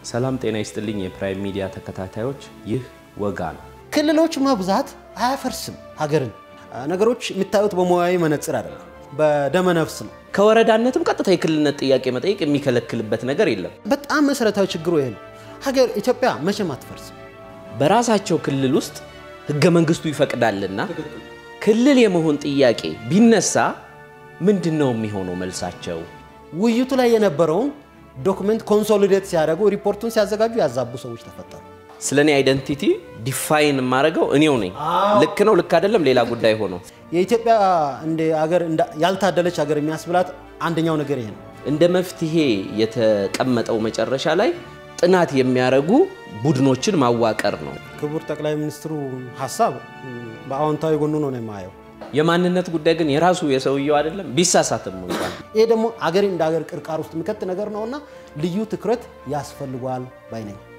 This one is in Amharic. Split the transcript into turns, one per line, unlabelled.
ሰላም ጤና ይስጥልኝ የፕራይም ሚዲያ ተከታታዮች፣ ይህ ወጋ ነው።
ክልሎች መብዛት አያፈርስም ሀገርን። ነገሮች የሚታዩት በሙያዊ መነጽር አይደለም፣ በደመ ነፍስ ነው።
ከወረዳነትም ቀጥታ የክልልነት ጥያቄ መጠየቅ የሚከለክልበት ነገር የለም።
በጣም መሰረታዊ ችግሩ ይሄ ነው። ሀገር ኢትዮጵያ መቼም አትፈርስም።
በራሳቸው ክልል ውስጥ ህገ መንግስቱ ይፈቅዳልና ክልል የመሆን ጥያቄ ቢነሳ ምንድን ነው የሚሆነው መልሳቸው?
ውይይቱ ላይ የነበረውን ዶክመንት ኮንሶሊዴት ሲያደርጉ ሪፖርቱን ሲያዘጋጁ ያዛቡ ሰዎች ተፈጠሩ።
ስለ እኔ አይደንቲቲ ዲፋይን የማደርገው እኔው ነኝ። ልክ ነው ልክ አይደለም ሌላ ጉዳይ ሆኖ
የኢትዮጵያ እንደ ሀገር ያልታደለች ሀገር የሚያስብላት አንደኛው ነገር ይሄ ነው።
እንደ መፍትሄ የተቀመጠው መጨረሻ ላይ ጥናት የሚያደርጉ ቡድኖችን ማዋቀር ነው።
ክቡር ጠቅላይ ሚኒስትሩ ሀሳብ በአዎንታዊ ጎኑ ነው ነው የማየው።
የማንነት ጉዳይ ግን የራሱ የሰውየው አይደለም፣ ቢሳሳትም እንኳን
ይሄ ደግሞ አገሬ እንደ ሀገር ቅርቃር ውስጥ የሚከት ነገር ነውና ልዩ ትኩረት ያስፈልጓል ባይ ነኝ።